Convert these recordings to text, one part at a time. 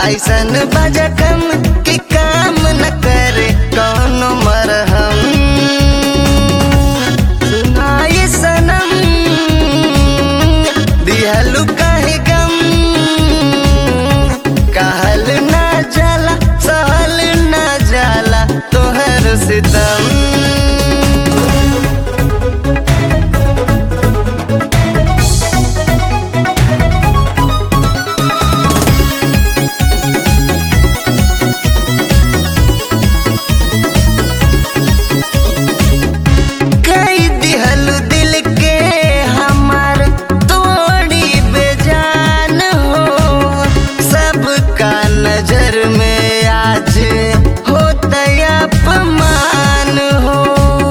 ऐसन बजकम कि काम न करे कौनो मरहम सुनाई सनम दिहलु काहे गम कहल ना जाला सहल ना जाला तोहर सितम कई दिहल दिल के हमार तोड़ी बेजान हो सबका नजर में आज होता अपमान हो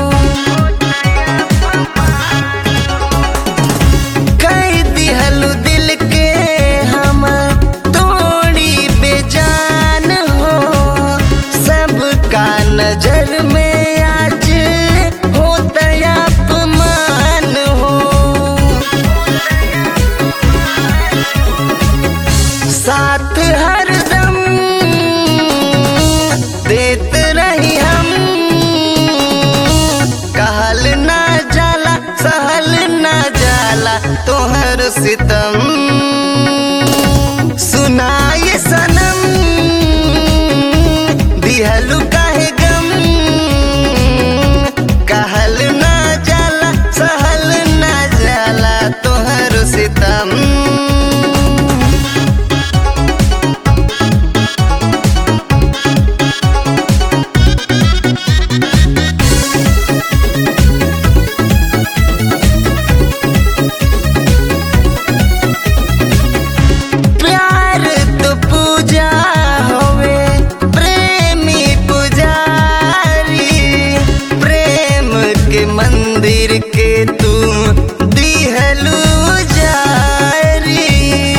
कई दिहल दिल के हमार तोड़ी बेजान हो सबका नजर में आज होता अपमान हो साथ हरदम देत रही हम कहल ना जाला सहल ना जाला तोहर सितम सुनाए सनम दिहलु काहे गम कहल ना जाला सहल ना जाला तोहर सितम प्यार तो पूजा होवे प्रेमी पुजारी प्रेम के मंदिर के तू दिहलू जारी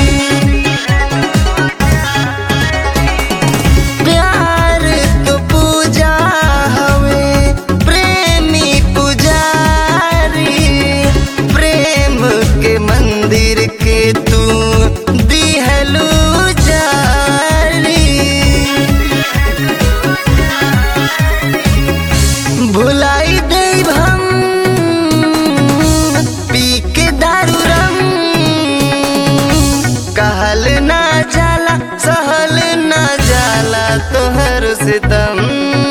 प्यार तो पूजा हवे प्रेमी पुजारी प्रेम के मंदिर के तू दिहलू जारी भुलाई देव हम पी के दारू रम कहल ना जाला सहल ना जाला तोहर सितम